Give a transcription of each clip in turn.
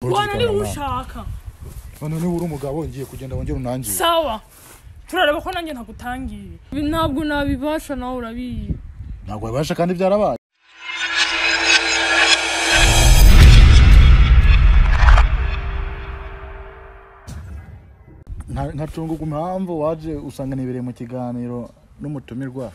rwana nkurikirana niba nawe ushaka noneho niba uri umugabo ngiye kugenda wongere unangire sawa turareba ko nanjye ntagutangiye Ibi ntabwo nabibasha nawe urabizi ntabwo wabasha kandi byarabaye Nka- nkacunguka impamvu waje usanga nibereye mu kiganiro n'umutumirwa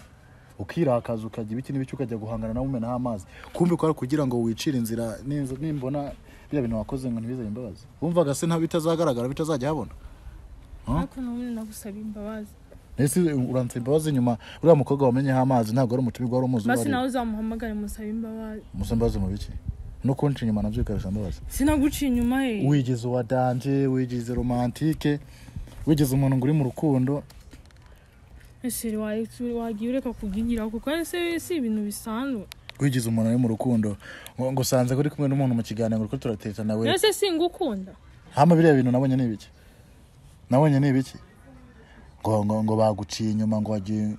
ukirakaza ukajya ibiki n'ibiki ukajya guhangana nawe umenaho amazi kumbi kwari kugira ngo wicire inzira ninz- nimbona biriya bintu wakoze ngo ntibizabe imbabazi wumvaga se nta bitazagaragara bitazajya habona ariko nawe nagusaba imbabazi ese uranse imbabazi nyuma uriya mukobwa wamenyeho amazi ntabwo ari umutumirwa wari umuzi uwo basi ari we. nawe uzamuhamagare musabe imbabazi musa mbaze mu biki no kunca inyuma nabyo bikarushya mbabazi sinaguciye inyuma he wigize uwa danje wigize romantike wigize umuntu ngo uri mu rukundo ese wa- wagiye ureka kugigira kuko ari se si ibintu bisanzwe wigize umuntu uri mu rukundo ngo ngo usanze ko uri kumwe n'umuntu mu kiganiro ngo uriko turateta nawe ese singukunda hama biriya bintu nabonye ni ibiki nabonye ni ibiki ngo ngo ngo baguciye inyuma ngo wagiye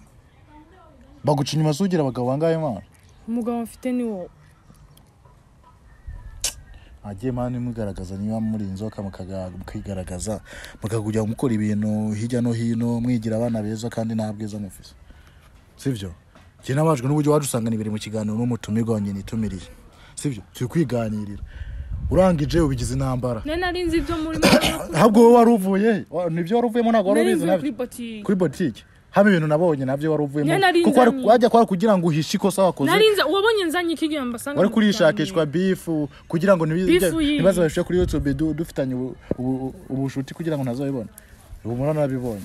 baguciye inyuma sugira abagabo bangahe mana umugabo mfite ni wowe agiye mani mugaragaza niba muri inzoka mukigaragaza mukakujya mukora ibintu hirya no hino mwigira abana beza kandi nta bwiza mufise sibyo njye nabajwe n'uburyo waje usanga nibiri mu kiganiro n'umutumirwa wanjye nitumiriye sibyo turi kwiganirira urangije ubigize intambara nari nari nzi ibyo muri ahubwo wowe wari uvuye he? Wa- nibyo wari uvuyemo ntabwo wari nari ubizi nzi kuri nabyo botike kuri botike haba ibintu nabonye nabyo wari uvuyemo Njye nari kuko wari- nzanye. wajya kwari kugira ngo uhishe ikosa wakoze nari nzi wabonye nzanye ikigira mbasanga wari mu kurishakishwa bifu kugira ngo nibi- Beef yiyi. ntibaze babishyire kuri youtube du- dufitanye ubu- ubu- ubushuti kugira ngo ntazabibone ubu murana narabibonye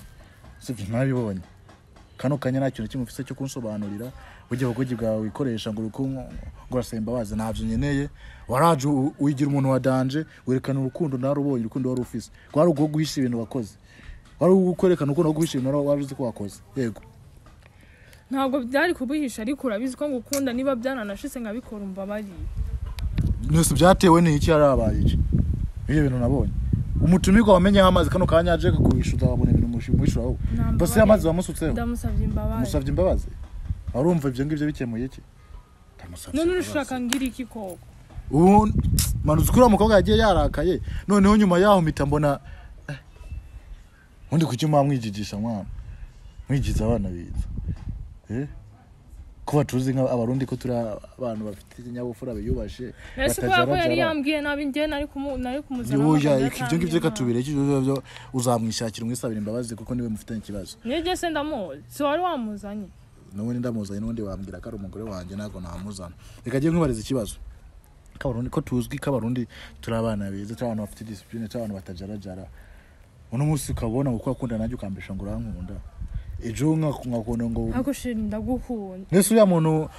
sibyo ntabibonye kano kanya nta kintu kimwe ufite cyo kunsobanurira burya ubugogi bwawe wikoresha ngo uri ku- ngo urasaye imbabazi ntabyo nkeneye waraje u- wigira umuntu wa danje werekana urukundo narubonye urukundo wari ufise wari uguho guhisha ibintu wakoze wari ukwerekana urukundo rwo guhisha ibintu wari- wari uzi ko wakoze yego kiganiro. ntabwo byari kubihisha ariko urabizi ko ngukunda niba byaranashize nkabikora umbabariye byose byatewe n'iki yarabaye iki ibyo bintu nabonye umutumirwa wamenyeho amazi kano kanya aje kugurisha uzabona ibintu mushi- muhishura wowe Nta basi mbabazi. amazi wamusutseho ndamusabye imbabazi umusabye imbabazi warumva ibyo ngibyo bikemuye iki Ndamusabye none imbabazi. urushaka ngira iki koko ubu manutse uriya mukobwa yagiye yarakaye noneho nyuma yaho mpita mbona eh, ubundi kuki mwamwigigisha mwana mwigiza abana biza Eh? ko batuzi nk'abarundi ko turi abantu bafite ikinyabupfura biyubashe ese kubera ko yari batajarajara. yambwiye nabi njye nari kumu- nari kumuzana Yuya, amagambo ibyo ngibyo yatambwiye reka nabi. tubireke ibyo ngibyo uzamwishakira umwisabira imbabazi kuko niwe mufitanye ikibazo nijye se ndamuzi si wari wamuzanye n'ubundi ndamuzanye n'ubundi wambwira ko ari umugore wanjye ntabwo namuzana reka agiye nkumariza ikibazo kabarundi ko tuzwi kabarundi turi abana beza turi abantu bafite disipurine turi abantu batajarajara uno munsi ukabona ngo ukunda nanjye ukambisha ngo urankunda ejo nkaku- nkakunda ngo ariko shiri ndagukunda mbese uriya muntu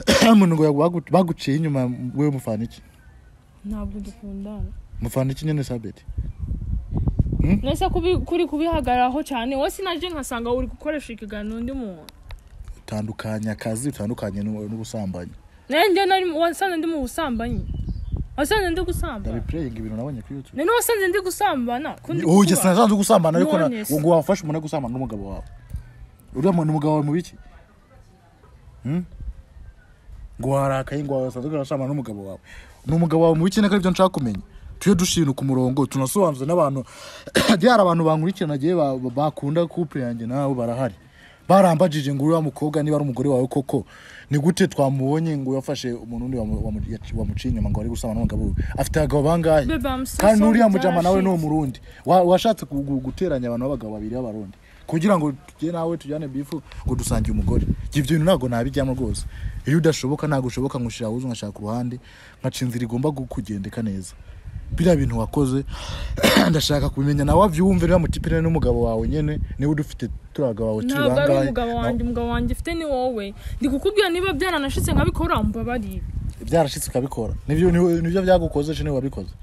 uriya muntu ngo yagu- baguciye inyuma wewe mufana iki ntabwo dukundana mufana iki nyine sabeti nese kubi- kuri kubihagararaho cyane wowe sinajye nkasanga uri gukoresha ikiganiro undi muntu utandukanya akazi utandukanye n'u- n'ubusambanyi nanjye nari wasanze ndi mu busambanyi wasanze ndi gusambana ndabipureyinga ibintu nabonye kuri yutu none wasanze ndi gusambana ko ndi ubu kukubaza. sinasanzwe gusambana ariko na- None se. ngo wafashe umuntu agusambana n'umugabo wawe uriya muntu umugabo wawe mu biki Hmm? ngo warakaye ngo wasanzwe urasambana n'umugabo wawe ni umugabo wawe mu biki nako aribyo nshaka kumenya tujye dushinga ku murongo tunasobanuze n'abantu hari abantu bankurikirana nagiye ba- ba- bakunda couple yanjye nabo barahari barambajije ngo uriya mukobwa niba ari umugore wawe koko ni gute twamubonye ngo yafashe umuntu undi wamu- wamu- yaci- wamuciye inyuma ngo ari gusambana n'umugabo we afite abagabo bangahe Babe, I'm so kandi sorry, n'uriya mujama nawe ni byarashize. umurundi Wa- washatse gu- gu- guteranya abantu b'abagabo babiri b'abarundi kugira ngo tujye nawe tujyane bifu ngo dusangiye umugore ibyo bintu ntabwo nabijyamo rwose iyo udashoboka ntabwo ushoboka nkushira ahubwo nkashaka uruhande nkaca inzira igomba gu- kugendeka neza biriya bintu wakoze ndashaka kumenya nawe wabyumve niba mutipirane n'umugabo wawe nyine niba udufite turi abagabo bawe turi ntabwo ari bangahe umugabo na- wanjye umugabo wanjye ufite ni wowe ndi kukubwira niba byaranashize nkabikora mbabariye byarashyitse ukabikora nibyo ni- nibyo byagukoze niba wabikoze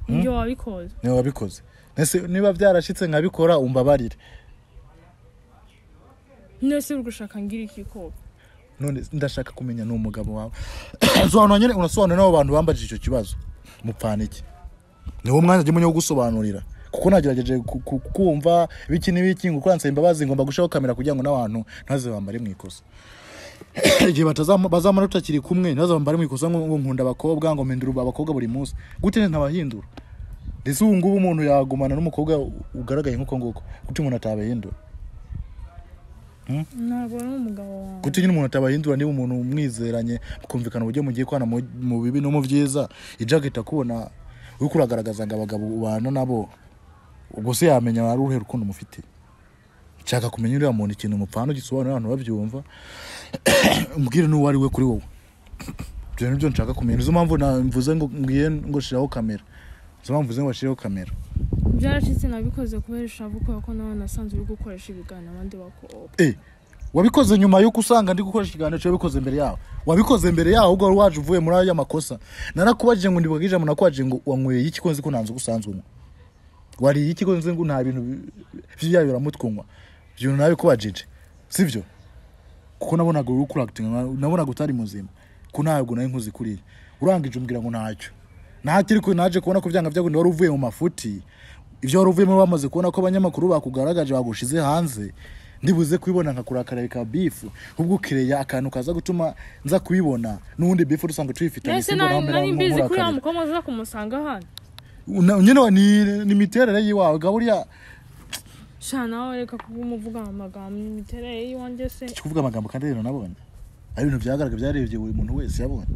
nibyo wabikoze niba wabikoze Ese niba byarashyitse nkabikora umbabarire nese uri gushaka ngira iki koko none ndashaka kumenya ni umugabo wawe sobanura nyine unasobanura n'abo bantu bambajije icyo kibazo mupfana iki ni wo mwanya njyewe wo gusobanurira kuko nagerageje ku- ku- kumva ibiki n'ibiki ngo uransaba imbabazi ngomba gushaho kamera kugira ngo n'abantu ntaze bambare mu ikosa igihe batazama- bazamara tutakiri kumwe ntibazaba bari mu ikosa ngo ngo nkunda abakobwa ngo mpindura abakobwa buri munsi gute neza ntabahindura ndetse ubu ngubu umuntu yagumana n'umukobwa ugaragaye nk'uko nguko gute umuntu atabahindura ntabwo ari umugabo wawe gute nyine umuntu atabahindura niba umuntu mwizeranye mukumvikana uburyo mugiye kwana mu mu bibi no mu byiza ijaga itakubona uriko uragaragaza ngo abagabo ubana nabo ubwo se yamenya wari uruhe rukundo mufite nshaka kumenya uriya muntu ikintu mupfana ugisobanurira abantu babyumva umbwire n'uwo ari we kuri wowe ibyo nibyo nshaka kumenya nizo mpamvu na- mvuze ngo mbwiye ngo shiraho kamera nizo mpamvu mvuze ngo bashyireho kamera byaracitse nabikoze kubera ishavu kubera ko nawe nasanze uri gukoresha ibiganiro abandi bakobwa Eh, wabikoze nyuma yuko usanga ndi gukoresha ikiganiro cyawe wabikoze mbere yawe wabikoze mbere yawe ubwo wari waje uvuye muri aya makosa narakubajije ngo ndibwage ijambo nakubajije ngo wanyweye iki ko nzi ko nta nzoga usanzwe unywa wariye iki ko nzi ngo nta bintu bi- by'ibyabo biramutwe unywa ibyo bintu nabikubajije sibyo kuko nabonaga uri kurakitinga nabonaga utari muzima ko ntabwo nari nkuzi kuriya urangije umbwira ngo ntacyo ntacyo ariko naje kubona ko byanga byakunda wari uvuye mu mafuti ibyo wari uvuyemo bamaze kubona ko abanyamakuru bakugaragaje bagushize hanze ndibuze kubibona nkakurakara bikaba bifu ubwo ukireya akantu kaza gutuma nza kubibona n'undi bifu dusanga tuyifitanye mbese simba nari urambera nari mbizi ko uriya nk'umurakarira. mukobwa aza kumusanga hano Una- nyine wa- ni- ni imiterere y'iwawe ga buriya sha nawe reka kubumuvuga mu magambo imiterere y'iwanjye se kuvuga amagambo kandi rero nabonye ari ibintu byagaragara byarebye buri muntu wese yabonye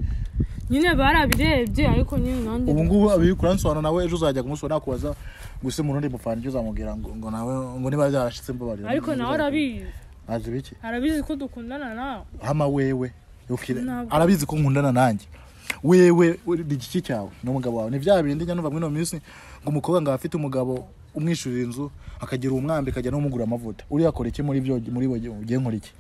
nyine barabirebye ariko nyine nanjye ubu ngubu abikura nsobanura nawe ejo uzajya kumusura nakubaza gusa mu rundi mufana ibyo uzamubwira ngo ngo nawe ngo niba byarashitse mbabarira ariko nawe arabizi azi biki arabizi ko dukundana nawe hama wewe ukire Ntabwo. arabizi ko nkundana nanjye wewe uri- ni igiki cyawe n'umugabo wawe ni bya bindi njya numva muri ino minsi ngo umukobwa ngo afite umugabo umwishyurira inzu akagira umwambi akajya n'umugura amavuta uriya akora iki muri byo muri we ugiye nkora iki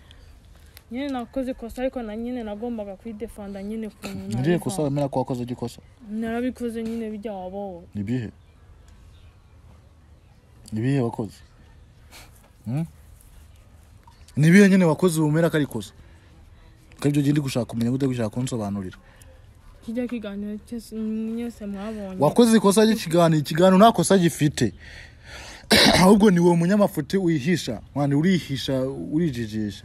nyine nakoze ikosa ariko na nyine nagombaga kwidefanda nyine ku ngiye kosa wemera ko wakoze igikosa narabikoze nyine bijya wabo ni ibihe ni ibihe wakoze Hmm? ni ibihe nyine wakoze bumera ko ari ikosa ko aribyo ugiye ndi gushaka kumenya gute gushaka kunsobanurira kijya kiganiro cyose mwese mwabonye wakoze ikosa ry'ikiganiro ikiganiro nta kosa gifite ahubwo ni wowe munyamafuti wihisha mwana urihisha urijijisha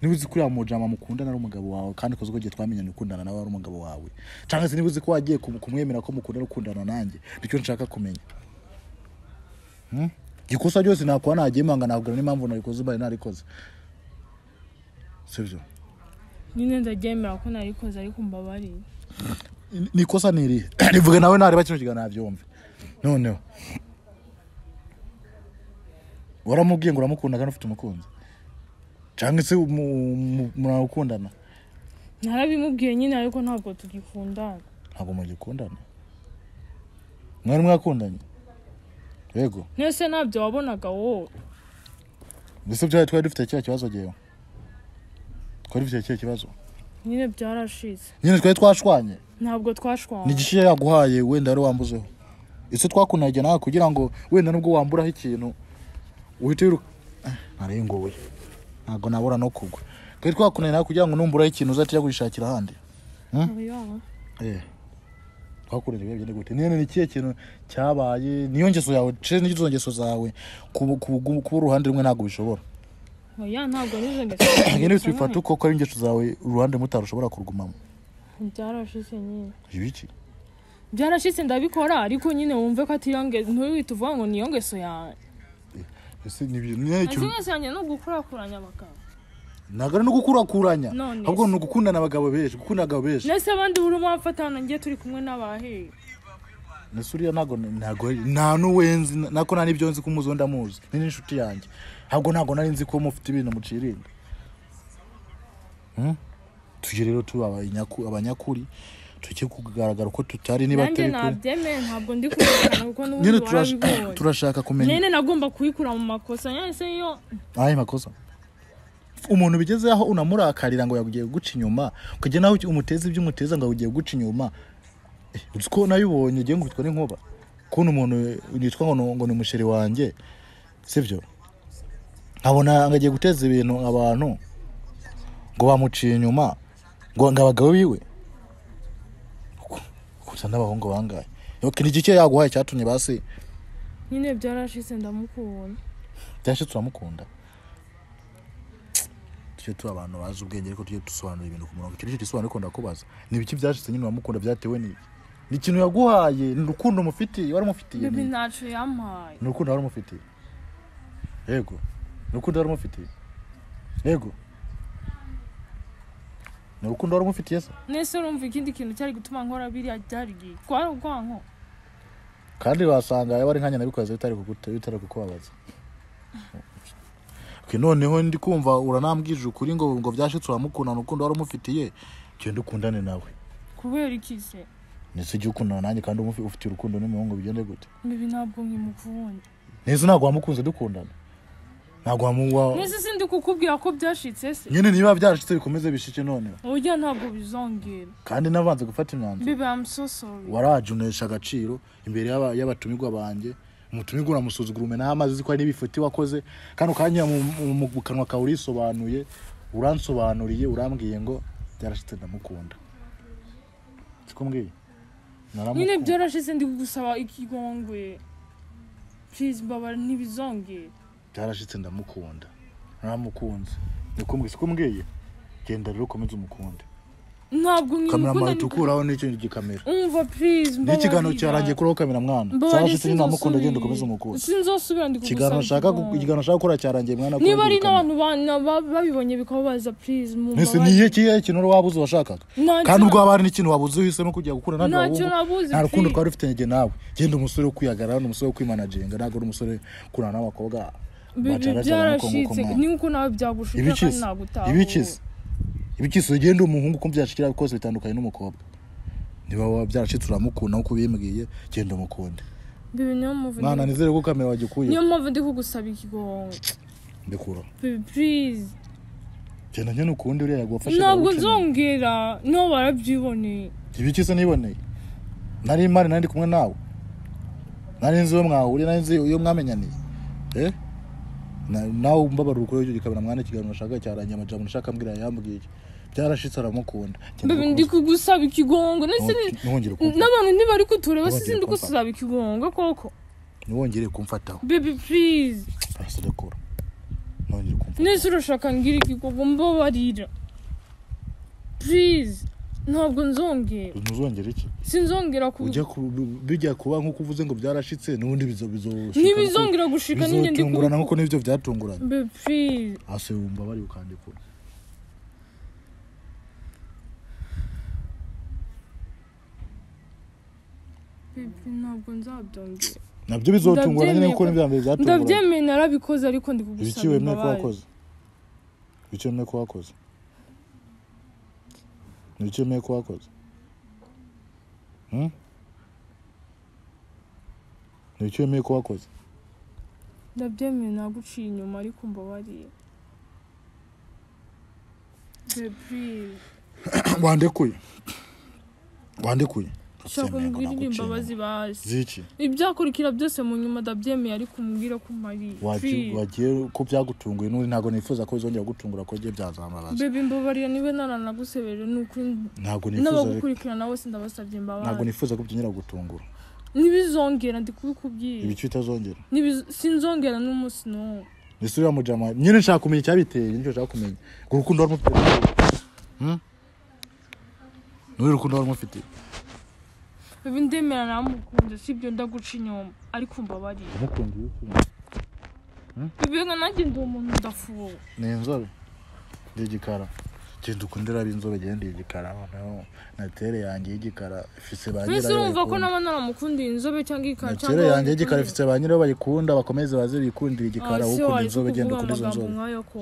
niba uzi ko uriya mujama mukundana ari umugabo wawe kandi ukoze uko gihe twamenyanye ukundana nawe ari umugabo wawe cyangwa se niba uzi ko wagiye kum- kumwemera ko mukundana ukundana nanjye nicyo nshaka kumenya Hmm? ikosa ryose nakuba nagiye manga nakubwira n'impamvu narikoze mbari narikoze sibyo nyine ndabyemera ko narikoze ariko mbabariye ni ikosa ni irihe rivuge nawe nareba kino kiganiro nabyumve noneho waramubwiye ngo uramukunda kandi ufite umukunzi cyangwa se mu- mu- murakundana narabimubwiye nyine ariko ntabwo tugikundana ntabwo mugikundana mwari mwakundanye yego nese ntabyo wabonaga wowe mbese byari twari dufite cya kibazo ngewe twari dufite cya kibazo nyine byarashize nyine twari twashwanye ntabwo ni twashwana igishiya yaguhaye wenda ari wambuzeho ese twakundanaga nawe kugira ngo wenda nubwo wamburaho ikintu uhite wiruka Ah, narenguwe ntabwo nabura no kugwa twari twakundanaga nawe kugira ngo numburaho ikintu uzajya ujya gushakira ahandi Oya. Eh, twakurije ibihe bigenda gute niyo ni ikihe kintu cyabaye niyo ngeso yawe ce n'izo ngeso zawe kuba kuba- kuba uruhande rumwe ntabwo bishobora oya ntabwo nizo nyine tubifata uko ko ari ingeso zawe uruhande mutarushobora kurugumamo byarashize nyine ibiki byarashize ndabikora ariko nyine wumve ko atiyonge ntiwihite uvuga ngo niyo ngeso yanjye ese ni ibyo- niyo azi ikintu- ngeso yanjye ni ugukurakuranya abagabo ntabwo ari no gukurakuranya None ahubwo se. ni ugukundana abagabo benshi gukunda abagabo benshi nese abandi burimo bafatana ngiye turi kumwe n'abahehe ese uriya ntabwo ntabwo nta n'uwenzi nako nta n'ibyo nzi ko umuzi wenda amuzi ni n'inshuti yanjye ntabwo ntabwo nari nzi ko mufite ibintu mucirinda Hmm? tujye rero tuba abanyaku- abanyakuri tujye kugaragara uko tutari niba nanjye atari kure nabyemeye ntabwo ndi kubikana kuko nyine n'ubundi turash- warabibonye turashaka kumenya nyine nagomba kuyikura mu makosa nyine se iyo ayo makosa umuntu bigezeho aho unamurakarira ngo yagiye guca inyuma ukajya nawe umuteza ibyo umuteza ngo ugiye guca inyuma Eh, uzi ko nabibonye ugiye ngo witwa n'inkuba kubona umuntu yitwa ngo ni- ngo ni umusheri wanjye sibyo nkabona ngo agiye guteza ibintu abantu ngo bamuciye inyuma ngo ngo abagabo biwe gusa n'abahungu bangaye Yoke, ni igiki yaguhaye cyatumye basi nyine byarashize ndamukunda byashe turamukunda tujye tuba abantu bazi ubwenge ariko tujye dusobanura ibintu ku murongo icyo ngicyo gisobanura ariko ndakubaza ni ibiki byashize nyine uramukunda byatewe n'iki ni ikintu yaguhaye ni urukundo mufitiye waramufitiye bibi ni ntacyo yampaye ni urukundo waramufitiye yego ni urukundo waramufitiye yego ni urukundo waramufitiye se nese urumva ikindi kintu cyari gutuma nkora biriya byari igihe twari ubwanko kandi wasanga yaba ari nka nyina bikoze bitari kugute bitari kukubabaza Okay, noneho ndi kumva uranambwije ukuri ngo ngo byashitse uramukundana urukundo waramufitiye cyo ndukundane nawe kubera iki se ndetse ujye ukundana nanjye kandi umufi ufite urukundo n'umuhungu bigende gute bibi ntabwo nkimukunda neza ntabwo wamukunze dukundana ntabwo wamuwa nese sindi kukubwira ko byashitse se nyine niba byarashitse bikomeze bishike noneho burya ntabwo bizongera kandi navanze gufata imyanzuro bibi am so sorry warajunesha agaciro imbere y'aba- y'abatumirwa banjye umutumirwa uramusuzugura umenaho amazi uzi ko hari n'ibifuti wakoze kandi ukanya mu kanwa kawe urisobanuye uransobanuriye urambwiye ngo byarashitse ndamukunda siko mbwiye nyine Naramukunda. byarashize ndi kugusaba ikigongwe please mbabara ntibizongere byarashitse ndamukunda naramukunze ndakumbwiye siko mbwiye genda rero ukomeze umukunde ntabwo kamera nkimukunda mpahita ukuraho n'icyo gikamera umva please ni mbabarira ikiganiro cyarangiye kuraho kamera mwana Mbabarira, cyarashitse nyine ndamukunda sinzosubira. genda ukomeze umukunde sinzosubira ndi kugusaba ikiganiro nshaka gu- ikigongwe. ikiganiro nshaka gukora cyarangiye mwana niba kurangirika. ari n'abantu ba- ba- babibonye bikababaza please mbese ni mumbabarire iki kihe kintu wari wabuze washakaga Ntacyo- kandi ubwo haba hari n'ikintu wabuze wise no kujya gukura n'abandi Ntacyo nabuze, nta rukundo fi. twari dufite njye nawe genda umusore wo kwihagarara umusore wo kwimanajenga ntabwo ari umusore kurana n'abakobwa bibi bacaragara nk'uko- nk'uko byarashitse mwana. ni uko nawe byagushikira kandi ibikize nagutahuwe ibikize ibikize ugenda umuhungu uko byashikira kose bitandukanye n'umukobwa niba waba byaracitse uramukunda nk'uko ubimbwiye genda umukunde bibi niyo mpamvu mwana ndi- nizere ko kamera wagikuye niyo mpamvu ndi kugusaba ikigongwe ndikura bibi please genda nyine ukundi uriya yagufasha ntabwo nzongera nibo barabyiboneye ibikize niboneye nari mari nari ndi kumwe nawe nari nzi iyo mwahuriye nari nzi iyo mwamenyaniye eh Na- nawe mbabara ukuri icyo gikamera mwana ikiganiro nashaka cyarangiye amajambo nashaka mbwira yambwiye byarashitse aramukunda Genda bibi ndi kugusaba ikigongwe nese ni- ntiwongere kumfata n'abantu ntibari kutureba Nongeye sisi ndi kumfata. gusaba ikigongwe koko ntiwongere kumfataho bibi please hasi ndakura nongere kumva nese urashaka ngira ikigongwe mbabarira please ntabwo nzongera ntuzongere iki sinzongera ku ujya ku- bijya kuba nk'uko uvuze ngo byarashitse n'ubundi bizo bizo ntibizongera gushika ninjye ndi bizotungurana nk'uko n'ibyo byatunguranye Babe, please hasi wumva bari ukandikura Babe, ntabwo nzabyongera nabyo bizotungurana nyine nk'uko n'ibya Ndabyemeye mbere byatunguranye ndabyemeye narabikoze ariko ndi ibiki kugusaba wemeye ko imbabazi wakoze ibiki wemeye ko wakoze ibiki wemeye ko wakoze Hmm? ibiki wemeye ko wakoze ndabyemeye naguciye inyuma ariko mbabarira Babe, please wandekuye wandekuye shaka umbwirire imbabazi basi ziki ibyakurikira byose mu nyuma ndabyemeye ariko umbwire ko umariye Waji- Please. wagiye ko byagutunguye n'uri ntabwo nifuza ko bizongera gutungura ko igihe byazambabaza Babe, mbabarira niba naranagusebeje ni ukuri ntabwo nifuza n'abagukurikirana bose ndabasabye ntabwo imbabazi nifuza ko byongera gutungura ntibizongera ndi kubikubwira ibiki bitazongera Nibiz- sinzongera n'umunsi n'umwe ndetse uriya mujama nyine nshaka kumenya icyabiteye nicyo nshaka kumenya ngo urukundo wari umufite ni wowe urukundo wari umufite bibi ndemera namukunze sibyo ndaguca inyuma ariko mbabarira umukunda iyo ukunda. bibi nka nanjye ndi umuntu ndafuwe ni inzobe ndi igikara genda ukunde raba inzobe genda igikara noneho natere yanjye y'igikara ifise ba mbese nyirayo urumva ko bayikunda. naba naramukundiye inzobe cyangwa ikara Nakera yanjye igikara ifite ba nyirayo bayikunda bakomeze baze bikundira igikara wowe ukunda inzobe genda ukunda izo nzobe nk'ayo ko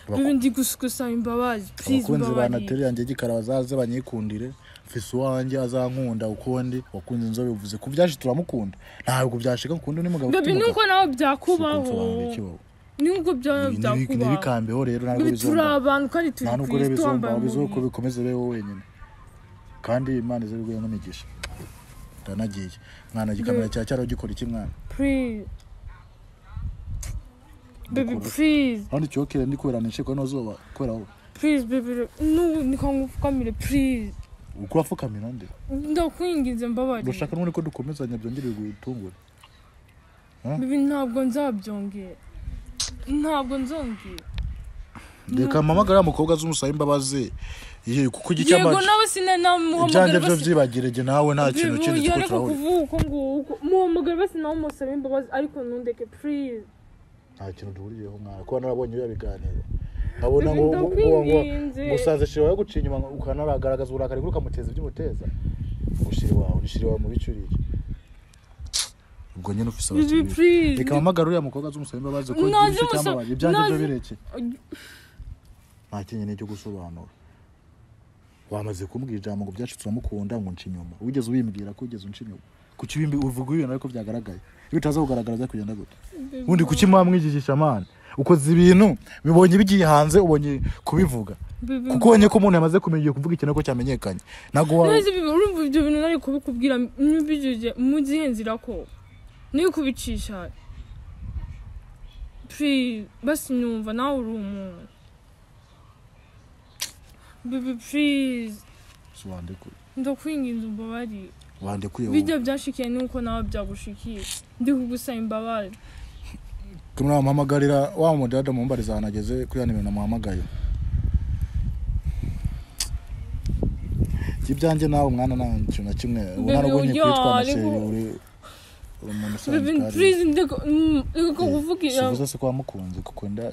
Bako- bibi ndi gusaba imbabazi please abakunzi ba mbabarira nateri yanjye igikara bazaze banyikundire mfise uwanjye azankunda ukundi wakunze inzobe bivuze ko byashe turamukunda ntabwo byashika nkunda undi mugabo bibi nuko nawe byakubaho kubaho nuko byawe byakubaho ntibikambeho rero ntabwo bibi turi bizomba abantu kandi turi nta ku nubwo rero isi bizomba twambaye bizuko umubiri bikomeze beho wenyine kandi imana ize rwego n'imigisha ndanagiye mwana gikamera cya cyaro gikora iki mwana please bibi please aho ndicyokere ndi kubera nishiko n'azuba kubera wowe please bibi nu nikangupfukamire please ukura apfukamira ndi ndakwinginze mbabarira urashaka n'ubundi ko dukomezanya byongere gutungura bibi ntabwo nzabyongera ntabwo nzongera reka mpamagare wa mukobwa azi umusaba imbabazi ye kuko igice yego nawe ibyanjye sinamuhamagara byo basi byibagire njye nawe nta kintu kindi bivuye kuko ariko turahurira kuvuga uko nguko muhamagara basi nawe umusaba imbabazi ariko ntundeke purize nta kintu duhuriyeho mwana kuba narabonye iyo biganiro nkabona ngo Ndakwiginze. uwo ngo musaza shira yo gucinya inyuma ukanaragaragaza uburakari bwo ukamuteza iby'umuteza ushira wawe ushira wawe mu bicu uriye ubwo nyine ufise bibi abakiriya purize reka mpamagara uriya mukobwa azi umusaba imbabazi ko Nazi igice umusaba- cyamubanye ibyanjye byo nazi- bireke nta kintu n'icyo gusobanura wamaze kumbwira ijambo ngo byacu turamukunda ngo nce inyuma wigeze ubimbwira ko wigeze unce inyuma kuki ubimbi uvuga ibintu ariko byagaragaye iyo utaza kugaragara bya kugenda gute ubundi kuki mwamwigishisha amana ukoze ibintu bibonye bigiye hanze ubonye kubivuga bibi kuko ubonye ko umuntu yamaze kumenya kuvuga ikintu ariko cyamenyekanye ntabwo wa neza ibi urumva ibyo bintu nari kubikubwira ntibijije mugihenzira ko niyo kubicisha Please, basi nyumva nawe uri umuntu bibi purize wandekuye ndakwinginze umbabarire wandekuye wowe bijya byashikiye nuko nawe byagushikiye ndi kugusaba imbabazi turimo namuhamagarira wa mudada mumbariza ahantu ageze kuri ya nimero namuhamagaye Ibyo ibyanjye nawe mwana nta kintu na kimwe ubu Bebe, narabonye oya, kwitwa na ariko- sheri uri uri umuntu usanzwe Bebe, please ndeka- mm, ndeka kuvugira sivuze se ko wamukunze kuko nda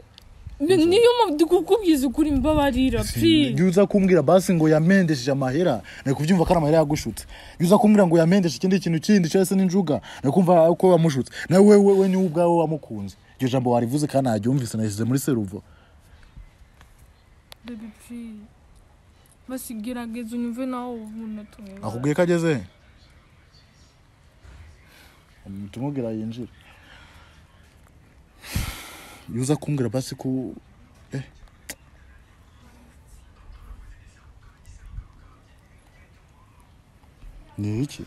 Be- niyo mpamvu kukubwiza ukuri imbabarira please iyo uza kumbwira basi ngo yamendesheje amahera nari kubyumva ko ari amahera yagushutse iyo uza kumbwira ngo yamendeshe ikindi kintu kindi cyangwa se n'injuga nari kumva ko wamushutse nawe we we niwe ubwawe wamukunze iryo jambo warivuze kandi ntaryumvise nashyize muri seruvo baby please basi gerageza unyumve nawe umuntu atumwe akubwiye ko ageze he? tumubwira yinjire iyo uza kumbwira basi ko eh. ni iki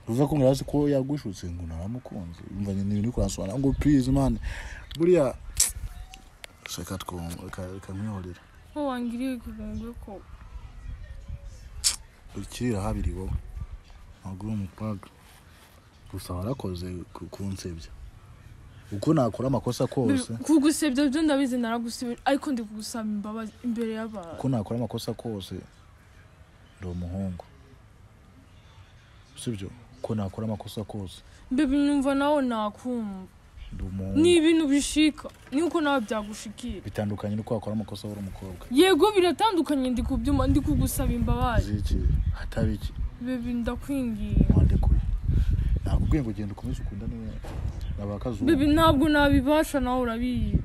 uza kumbwira basi ko yagushutse ngo naramukunze umva nyine ibintu kurasobanura ngo please man buriya reka twumve reka reka mwihorere ko wangiriye ikiganza ko ukirira habiri wowe ntabwo uri umukobwa gusa warakoze ku- kunsebya uko nakora amakosa kose kugusebya byo ndabizi naragusibira ariko ndi kugusaba imbabazi imbere y'abantu uko nakora amakosa kose ndi umuhungu sibyo uko nakora amakosa kose baby nyumva nawe nakumva ndi umuhungu ni ibintu bishika nuko nawe byagushikiye bitandukanye n'uko wakora amakosa uri umukobwa yego biratandukanye ndi kubyuma ndi kugusaba imbabazi ziki hatari iki baby ndakwingiye wandekuye nakubwiye ngo genda ukomeze ukundane n'abakazuba baby ntabwo nabibasha nawe urabizi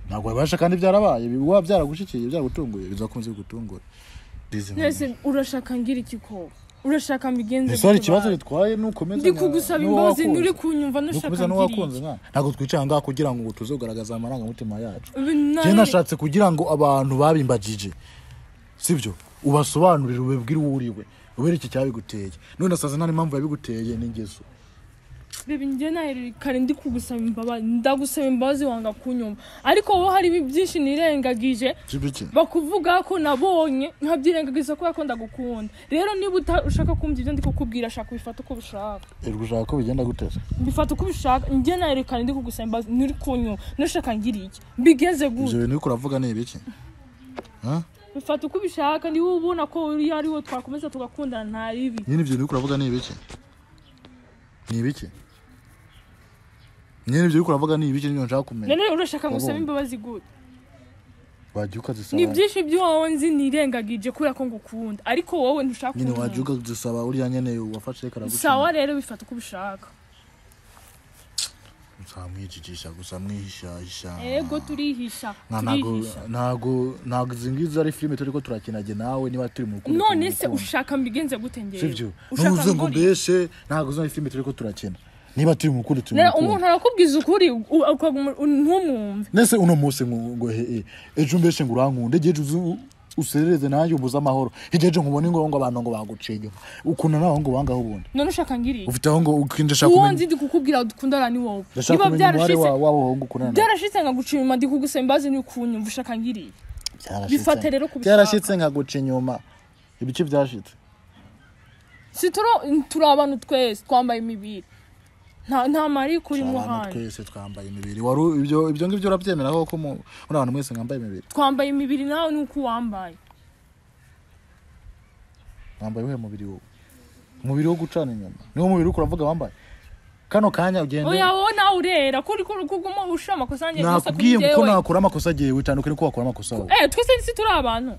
ntabwo wabasha kandi byarabaye biba byaragushikiye byaragutunguye bizakunze kugutungura Bizi nka- mwese urashaka ngira iki ko urashaka mbigenze ese hari gute ba- ikibazo gitwaye nukomeza ndi kugusaba imbabazi nturi kunyumva nukomeza nashaka n'uwakunze ngira mwana ntabwo twicara ngaha kugira ngo tuze kugaragaza amarangamutima yacu iki njye Nani- nashatse kugira ngo abantu babimbagije sibyo ubasobanurire ubibwire uwo uriwe ubereke icyabiguteye none asaza nta n'impamvu yabiguteye n'ingeso bibi njye nahereye kare ndi kugusaba imbabazi ndagusaba imbabazi wanga kunyumva ariko wowe hari byinshi nirengagije sibyo iki bakuvuga ko nabonye nkabyirengagiza ko yakunda gukunda rero niba uta- ushaka kumva ibyo ndi kukubwira shaka ubifata uko ubishaka erwa ushaka ko bigenda guteza mbifata uko ubishaka njye nahereye kare ndi kugusaba imbabazi nturi kunyumva nashaka ngira iki mbigeze ibyo gute bintu uri kuravuga ni ibiki Ha? bifata uko ubishaka niba ubona ko uriya ari wo twakomeza tugakundana nta ribi nyine ibyo bintu uri kuravuga ni ibiki ni ibiki nyine ibyo uri kuravuga ni ibiki nibyo nshaka kumenya rero urashaka gusaba Wabonye. imbabazi gute wagiye ukazisaba ni byinshi by'uwawe nzi nirengagije kubera ko ngukunda ariko wowe ntushaka nyine umuntu. wabyuka dusaba uriya nyene wafashe reka sawa rero bifata uko ubishaka nsamwijijisha gusa mwihishahisha ego turihisha Nka ntago turihisha ntago ntago izi ngizi ari filime turi ko turakinage nawe niba turi mu rukundo none turi mu se rukundo. ushaka mbigenze gute ngewe sibyo Ushaka ntuze ngo mbone? mbeshe ntago izo ari filime turi ko turakina niba turi mu rukundo turi mu Rero umuntu rukundo arakubwiza ukuri u- ukaguma- u- ntumwumve nese uno munsi ngo ngo he he, ejo mbeshe ngo urankunde ejo ejo uzu- userereze nanjye umbuze amahoro hirya ejo nkubone ngo ngo abantu ngo baguciye inyuma ukunda naho ngo wangaho ubundi none ushaka ngiriye ufite aho ngo ukinjisha uwo kumenya nzi ndi kukubwira dukundana ni wowe ndashaka kumenya umubare byarashize wa- w'abo wowe ukundana nabo. byarashize nka guca inyuma ndi kugusaba imbabazi ni ukunyumva ushaka ngiriye Byarashitse. Bifate rero kubishaka. byarashitse nkaguca inyuma ibice byashitse si turi turi abantu twese twambaye imibiri nta nta marike urimo abantu hano twese twambaye imibiri wari u- ibyo ibyo ngibyo urabyemera koko mu muri abantu mwese mwambaye imibiri twambaye imibiri nawe nuko wambaye wambaye uwuhe mubiri wowe umubiri wo gucana inyuma niwo mubiri uriko uravuga wambaye kano kanya ugende oya wowe nawe urera ko uri kuguma ushira amakosa yanjye gusa kuri nakubwiye ko njyewe nakura amakosa agiye witandukanye ko wakora amakosa wowe eh twese si turi abantu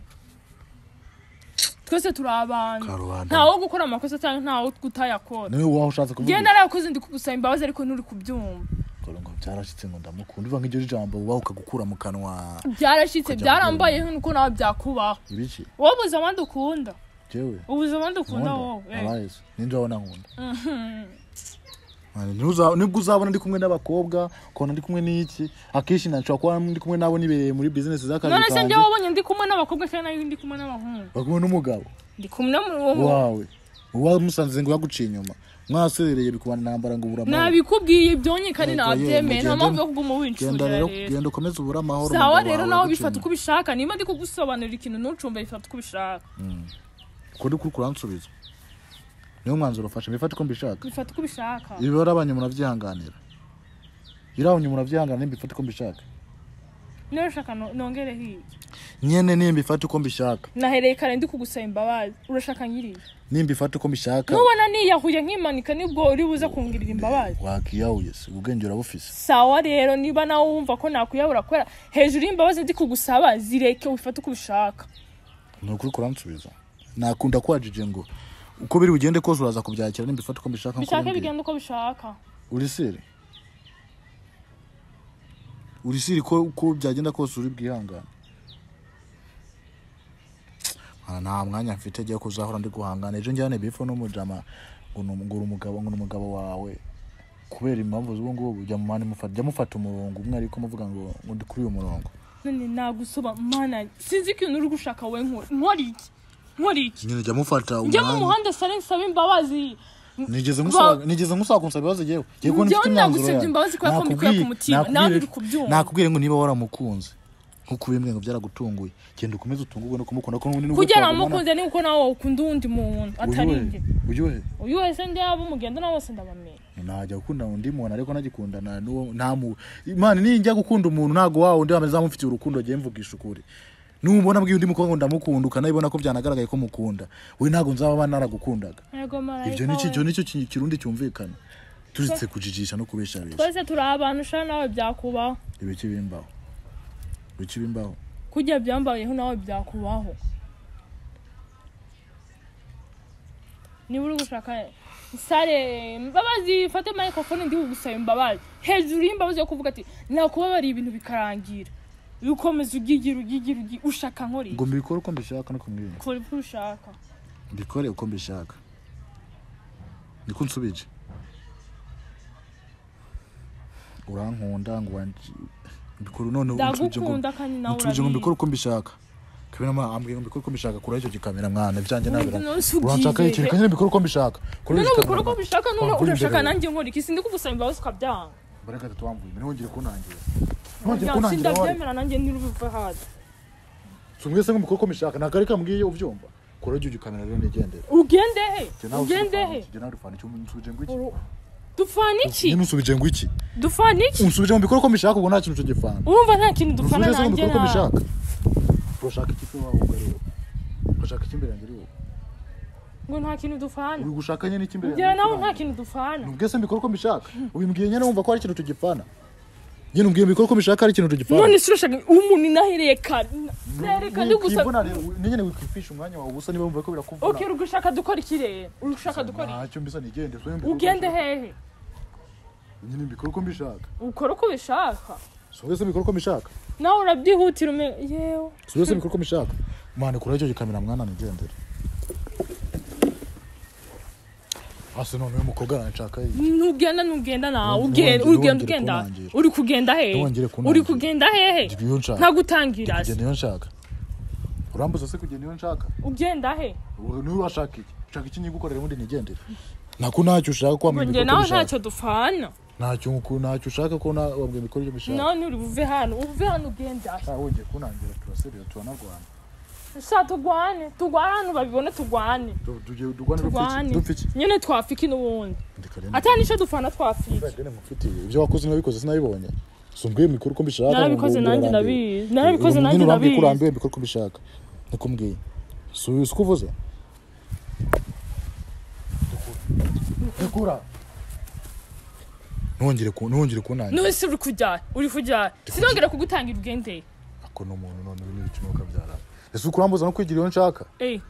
twese turi abantu Karubanda. ntawo gukora amakosa cyangwa ntawo kutayakora niwe waho ushatse kuvuga genda narakoze ndi kugusaba imbabazi ariko nturi kubyumva Ngo- ngo byarashyitse ngo ndamukunda uva nk'iryo jambo uba ukagukura mu kanwa byarashyitse Kujya byarambayeho nuko nawe byakubaho ibiki wowe ubuze abandi ukunda jewe ubuze abandi ukunda wowe eh. abayezi ninjye wabona nkunda Mani, ntuza- nibwo uzabona ndi kumwe n'abakobwa ukabona ndi kumwe n'iki akenshi nashobora kuba ndi kumwe nabo nibereye muri bizinesi z'akazi none se kanjye njye wabonye ndi kumwe n'abakobwa kandi nawe ndi kumwe n'abahungu bari kumwe n'umugabo ndi kumwe n'umuhungu wawe uwamusanze ngo yaguciye inyuma mwaserereye bikubana intambara ngo ubura amahoro nabikubwiye byonye kandi Yego, nabyemeye yego, genda- nta mpamvu yo kuguma genda winshurira rero rero genda ukomeze ubure amahoro sawa umugabo rero wawe nawe yaguciye bifata uko inyuma. ubishaka niba ndi kugusobanurira ikintu ntucumbe bifata uko ubishaka Uko uri kuri kuransubiza niwo mwanzuro ufashe mbifate uko mbishaka bifata uko ubishaka ibibara abanye murabyihanganira iriya abanye murabyihanganira mbifate uko mbishaka niba ushaka no- nongere hirya nyene nimbifate uko mbishaka nahereye kare ndi kugusaba imbabazi urashaka nyiriye nimbifate uko mbishaka nubona niyahuye nkimanika nibwo uri buze kungirira imbabazi wakiyahuye si ubwenge urabufise sawa rero niba nawe wumva ko nakuyabura kubera hejuru y'imbabazi ndi kugusaba zireke ufate uko ubishaka ni ukuri kuransubiza nakunda kwajije ngo uko biri bugende kose uraza kubyakira nimbifate uko mbishaka nk'uko bishake ubimbwiye. bigenda uko bishaka urisire urisire ko uko byagenda kose uri bwihangane Mwana, nta mwanya mfite jya kuzahora ndi guhangana ejo njyane bifu n'umujama ngo ni ngo uri umugabo ngo ni umugabo wawe kubera impamvu z'ubu ngubu jya mumana mufata jya mufata umurongo umwe ariko muvuga ngo ngo ndi kuri uyu murongo none nagusoba mana sinzi ko uri gushaka we nkora nkora iki nkora iki nyine jya mufata njya mu umwanya muhanda sare nsaba imbabazi nigeze nkusaba nigeze nkusaba kunsaba ibibazo jyewe jyewe ko nifite Njyewe imyanzuro nagusabye imbabazi kubera ko mbikuye ku mutima, nawe uri kubyumva. nakubwire ngo niba waramukunze nkuko ubimbwiye ngo byaragutunguye genda ukomeze utungurwe no kumukunda ko n'ubundi nubwo kugira twagumana- amukunze ni uko nawe ukunda uwundi muntu atari Ujye njye uhe- ujye uhe uyu wese ndaba umugenda nawe wose ndabamenya najya gukunda undi muntu ariko nagikundana n'uwo nta mu imana nijya gukunda umuntu ntago wawe undi wameze amufitiye urukundo jye mvugisha ukuri nubona bwiye undi mukobwa ngo ndamukunda ukanabibona ko byanagaragaye ko mukunda we ntago nzaba aba naragukundaga yego ibyo marayika ni iki- icyo we nicyo ki- kirundi cyumvikana turetse kujijisha no kubesha besha twese turi abantu ushaka nawe byakubaho ibiki bimbaho ibiki bimbaho kujya byambayeho nawe byakubaho niba uri gushaka sare mbabazi fate microphone ndi kugusaba imbabazi hejuru y'imbabazi yo kuvuga ati nakubabariye ibintu bikarangira ukomeza ugigira ugigira ugigira ushaka nkore ngo mbikore uko mbishaka no kumwirinde kora ibyo ushaka mbikore uko mbishaka niko nsubije urankunda ngo wanji mbikore none unsubije ngo ndagukunda kandi nawe unsubije ngo mbikore urabizi uko mbishaka kabira ma ambwiye ngo mbikore uko mbishaka kuraho icyo gikamera mwana byanjye Ubu nabira none si uranshaka ubyize. ikintu kandi mbikore uko mbishaka none icyo ubikora uko gikamera. bishaka none Wamvura urashaka imbere. nanjye nkora iki sindi kugusaba imbabazi ukabyanga mbere gatatu wambuye ntihongere kunangira ntihongere kunangira Ntabwo wari sindabyemera nanjye ntirubive hasi si mwese ngo mbikore uko mbishaka ntabwo ari kambwiye ubyumva kuraho icyo gikamera rero nigendere ugende he Jye nawe ugende he nsubije- jye nawe nsubije ngo iki? Nsubije ngo iki? dupfana Nyine unsubije ngo iki iki dupfana iki unsubije mu bikorwa uko mbishaka ubwo nta kintu cyo gifana urumva nta kintu dupfana unsubije se mu nanjye bikorwa uko na mbishaka urashaka ikipe wawe ubwo ari wowe urashaka icy'imbere yanjye ari wowe ngo nta kintu dupfana uri gushaka nyine icy'imbere njyewe nawe nta kintu dupfana nubwiye se mbikora uko mbishaka ubimbwiye nyine wumva ko hari ikintu tugipfana nyine ubwiye mbikora uko mbishaka hari ikintu tugipfana none se urashaka umuntu nahereye kare nereka ndi gusa kwivuna rero nyine wikwifisha umwanya wawe ubusa niba wumva ko birakuvuna ok urushaka dukora iki rero urushaka dukora iki ntacyo mbisa nigende so ugende hehe nyine mbikora uko mbishaka ukora uko ubishaka so wese mbikora uko mbishaka nawe urabyihutira ume yewe si wese mbikora uko mbishaka mwana kuraho icyo gikamera mwana nigendere hasi noneho umukobwa aranshaka yiye ntugenda ntugenda nawe Ntongere- ugenda ugenda ntongere ugenda kunangira. uri kugenda hehe Ntongere kunangira. uri kugenda hehe Ndi iyo nshaka. nta gutangira se kugenda iyo nshaka urambuza se kugenda iyo nshaka ugenda he Ubu niwe urashaka iki ushaka iki nyigukorera ubundi nigendere nako ntacyo ushaka ko wambwira njye ibikora nawe uko ntacyo bishaka dupfana ntacyo uku- ntacyo ushaka ko na- wambwira imikoro ibyo bishaka nawe nturi buve hano uve hano ugenda he nta wongeye kunangira turaserera turanarwana sha tugwane tugwane abantu babibone tugwane Du- du- dugwane Tugwane. dupfiki dupfiki nyine twafiki n'ubundi ndeka rero atari nicyo dufana twafiki Radiyo namufitiye ibyo wakoze nabikoze sinabibonye si umbwiye mikoro uko mbishaka narabikoze ngo- ngo nanjye urambiwe. ndabizi narabikoze nanjye nyine urambwiye ko ndabizi urambiwe mbikore uko mbishaka niko mbwiye si uyu si uko uvuze rekura ntongere ku ntongere kunangira n'ubu se uri kujya uri kujya sinongere kugutangira ubwende ako ni umuntu none ubu ni ibicuma ukabyara ese uko urambuza no kwigira iyo nshaka eyi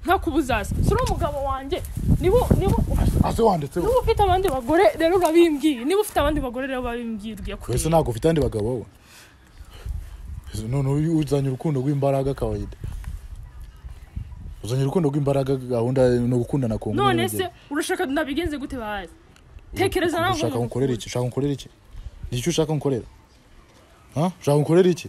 ntakubuzaza si uri umugabo wanjye niba niba ase wanditseho niba ufite abandi bagore rero urabimbwiye niba ufite abandi bagore rero babimbwirwe wese ntabwo ufite andi bagabo we Ese none uyu uzanye urukundo rw'imbaraga kawaida uzanye urukundo rw'imbaraga gahunda ni ugukundana ku nkuru none y'urugero. se urashaka nabigenze gute bazi tekereza nawe ngo ushaka umuntu nkorera iki ushaka nkorera iki ni iki ushaka nkorera ha ushaka nkorera iki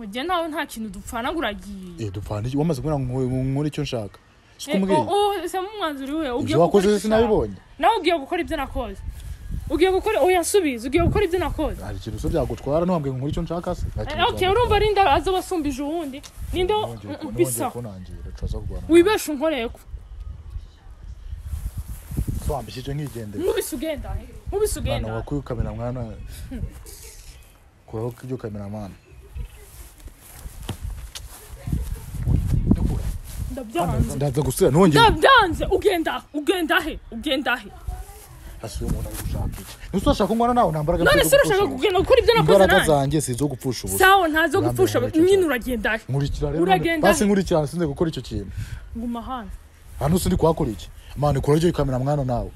mu gihe nawe nta kintu dupfana ngo uragiye eh dupfana iki wamaze kumbwira ngo nkore icyo nshaka si ko Eh, mbwiye oh, oh, se umwanzuro we ugiye ibyo wakoze gukora se sinabibonye nawe ugiye gukora ibyo nakoze ugiye gukora oya subiza ugiye gukora ibyo nakoze hari ikintu se byagutwara ntwambwiye ngo nkore icyo nshaka se Nta kintu okay byagutwara. urumva rinda aza wasumbije uwundi ninde wa- Nongeye ku- Mm, mm, nongeye bisa kunangira, tuza kurwana. wibesha unkoreko Se wambishyije nkigendera nkubise ugenda he? nkubise mwana ugenda wakuye kamera mwana kuraho ibyo kamera mwana ndabyanze ndaza gusubira ntongere ndabyanze ugenda ugenda he ugenda he hasi uwo muntu ari gushaka iki ntuse urashaka ko ngwana nawe nta mbaraga none mfite zo se urashaka gupfusha ubu. kugenda gukora ibyo nakoze imbaraga nanjye zanjye si izo gupfusha ubusa sawa ntazo Urambe gupfusha nkore icyo cyaha. nyine uragenda he nkurikira rero Uragenda. basi nkurikira sinze gukora icyo kintu nguma hano hano sindi kuhakora iki mani kora ryo kamera mwana nawe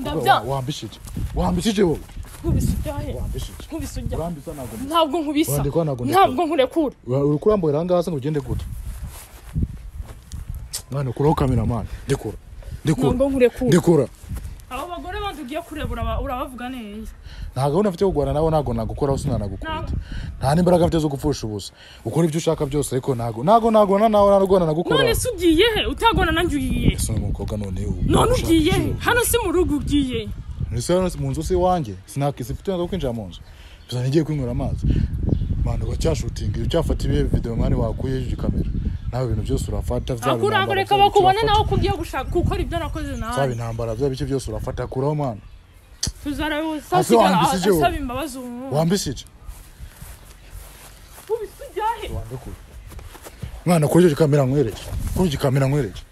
Ndabya- wambishije wambishije wowe nkubise ujya he wambishije nkubise ujya urambisa ntabwo ndi- ntabwo nkubisa Wandikwa ntabwo ndekura. ntabwo nkurekura Ura- uri kuramburira ahangaha se ngo ugende gute mwana kuraho kamera mwana ndekura ndekura ntabwo nkurekura ndekura abo bagore bandi ugiye kureba uraba- urabavuga neza nta gahunda mfite yo kurwana nawe ntabwo nagukoraho sinanagukunda nta n'imbaraga mfite zo gupfusha ubusa ukora ibyo ushaka byose ariko ntabwo ntabwo nagona nawe narwana none nagukora se ugiye he utagona nanjye ugiye he? ese ni umukobwa none ubu none ushaka ugiye he iki? hano si mu rugo ugiye Ese hano mu nzu si iwanjye sinakisi mfite uburenganzira bwo kwinjira mu nzu gusa ntigiye kwinywera amazi mani uracyashutinga iyo ucyafata ibihe videwo mani wakuye hejuru kamera nawe ibintu byose urafata byaba akurango intambara, reka byaba icyo bakubone wafata, nawe ko ugiye gushaka gukora ibyo nakoze byaba nawe intambara byaba icyo byose urafata kuraho mani tuzareba Ase wambisije wowe. asaba imbabazi umuntu wambisije nkubise ujya he wambikure mwana kuri iyo kamera nkwereke kuri iyo kamera nkwereke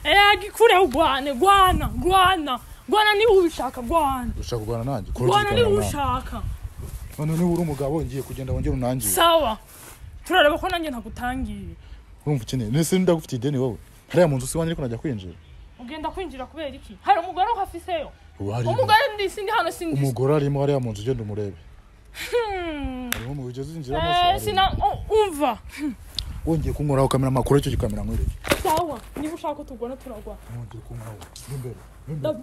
ega ikure ugwane gwana gwana gwana niba ubishaka gwana ushaka kurwana nanjye kuri iyo gwana niba kamera nanjye ubishaka none niba uri umugabo ngiye kugenda wongere unangiye sawa turareba ko nanjye ntagutangiye urumva ukeneye nese ndagufitiye ideni wowe hariya mu nzu si iwanjye ariko najya kwinjira ugenda kwinjira kubera iki hari umugore uhafiseyo ubu harimo umugore ndi sindi hano sindi umugore arimo hariya mu nzu ugenda umurebe Hmm. harimo mu bigezi zinjira Eh, amaso sina u- umva wongeye kunkoraho kamera makuru icyo gikamera nkwereke sawa niba ushaka tugona turagwa wongeye kunkoraho imbere Ndabya-